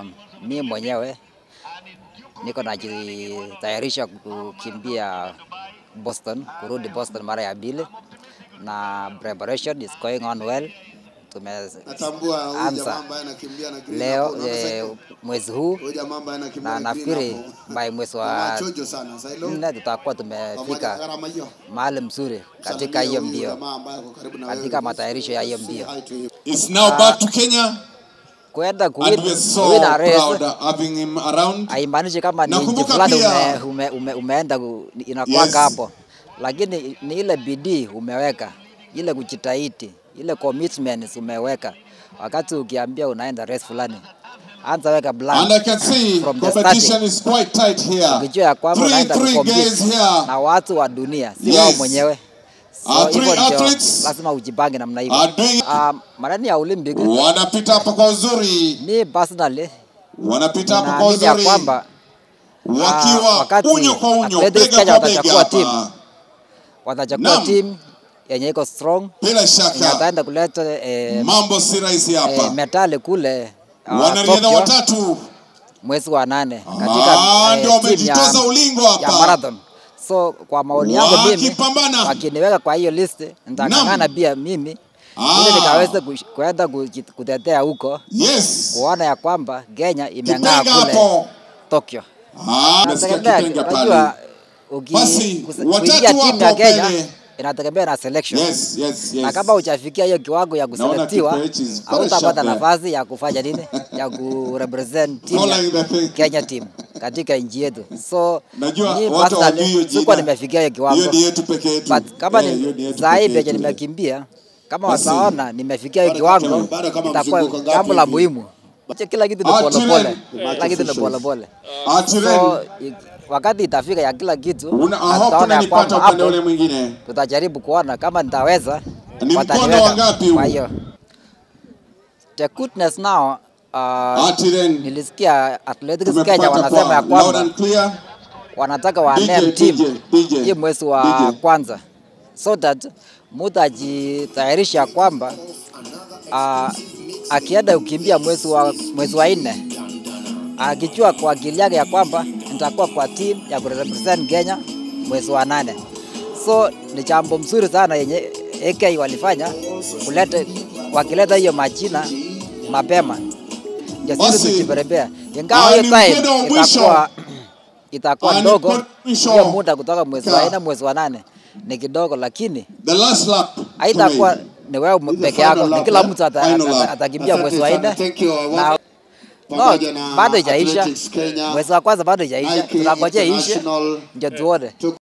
mi mwenyewe niko najitayarisha kukimbia Boston, kurudi Boston mara ya pili, na preparation is going on well. Natambua huyu jamaa Tumeanza ambaye anakimbia na green leo hapo. Unaona eh, cycle? mwezi huu Huyu jamaa ambaye anakimbia na na green nafikiri hapo. by mwezi Mama wa chojo sana. Sasa hilo nne tutakuwa pamoja na tumefika gharama hiyo. mahali mzuri katika Salimia hiyo huyu mbio, jamaa ambaye ako karibu na wewe. katika matayarisho ya hiyo mbio. Hi to him. is now back to Kenya Kwenda and kuwin we're so kuwin a race proud of having him around. haimaanishi kama ni nchi Nakumbuka fulani pia- ume, ume, ume, umeenda ku- inakuwanga Yes. hapo, lakini ni ile bidii umeweka, ile kujitahidi, ile commitments umeweka. Wakati ukiambia unaenda race fulani, anza weka plan And I can see from the competition starting, is quite tight here. ukijua ya kwamba Three, unaenda three kucompete guys here na watu wa dunia, si Yes. wao mwenyewe. Uh, So three hivyo ndio athletes lazima ujipange namna hivyo. are doing Um, marani ya Olympic wanapita hapa kwa uzuri, mi personally wanapita hapa kwa naamini ya uzuri kwamba wakiwa wakati unyo kwa unyo, Athletics bega Kenya kwa bega watachukua team, hapa. watachukua Naam. team yenye iko strong Bila yenye shaka ataenda kuleta eh, mambo si rahisi eh, hapa. metali kule uh, Wanariadha Tokyo watatu mwezi wa nane Ah, katika ndio eh, team ya, wamejitoza ulingo ya hapa. marathon. So kwa maoni yangu mimi, Wakipambana. wakiniweka kwa hiyo list, nitang'ang'ana pia mimi ili Ah. nikaweze kush- kwenda kuji- kutetea huko Yes. kuona ya kwamba Kenya imeng'aa Kipenga kule hapo. Tokyo. Ah, nasikia Inategemea, kipenga pale. unajua uki- Basi, kus- watatu kuingia timu ya wapo Kenya mbele. inategemea na selection Yes, yes, yes. na kama hujafikia hiyo kiwango ya Naona kuselektiwa Kipechi is very hautapata sharp there. nafasi ya kufanya nini ya kurepresent team Following the ya thing. Kenya team katika nchi yetu. So Najua mi watu hawajui hiyo personally jina. sikuwa nimefikia hiyo kiwango, Hiyo ni yetu peke yetu. but kama Eh, hiyo ni ni yetu saa hii peke penye yetu. nimekimbia, kama Basi, wataona nimefikia hiyo bado kiwango, kama- bado kama itakuwa mzunguko ngapi jambo la hivi? muhimu. Kila kitu ni Ah, pole Chilen. pole, kila kitu ni pole pole. Atiren, So i- wakati itafika ya kila kitu, una na I hope tutaona ya unanipata kwamba upande hapo ule mwingine. tutajaribu kuona kama nitaweza Ni mkondo wataniweka. wa ngapi huu? Kwa hiyo the goodness now uh, Atiren, nilisikia Athletics Kenya tumekupata wanasema ya kwa loud kwamba and clear. wanataka wa DJ, name team DJ, DJ, hii mwezi wa DJ. kwanza so that mtu ajitayarisha kwamba uh, akienda kukimbia mwezi wa mwezi wa nne akijua kwa akili yake ya kwamba nitakuwa kwa team ya kurepresent Kenya mwezi wa nane. So ni jambo mzuri sana yenye AK walifanya kuleta wakileta hiyo majina mapema ndio sisi Basi, tujiprepare, ingawa ah, hiyo ni time mkondo wa mwisho. itakuwa itakuwa Ah, ni ndogo mkondo wa mwisho. hiyo muda kutoka mwezi wa Ka- nne mwezi wa nane ni kidogo, lakini The last lap. haitakuwa to ni wewe This is the peke yako, final ni lap, kila eh? mtu ata- Final ata- lap. atakimbia Asante mwezi wa sana. nne Thank you. I want- na no, pamoja na bado haijaisha. Athletics Kenya, Mwezi wa kwanza bado haijaisha, IK tunangojea iishe International ndio tuone.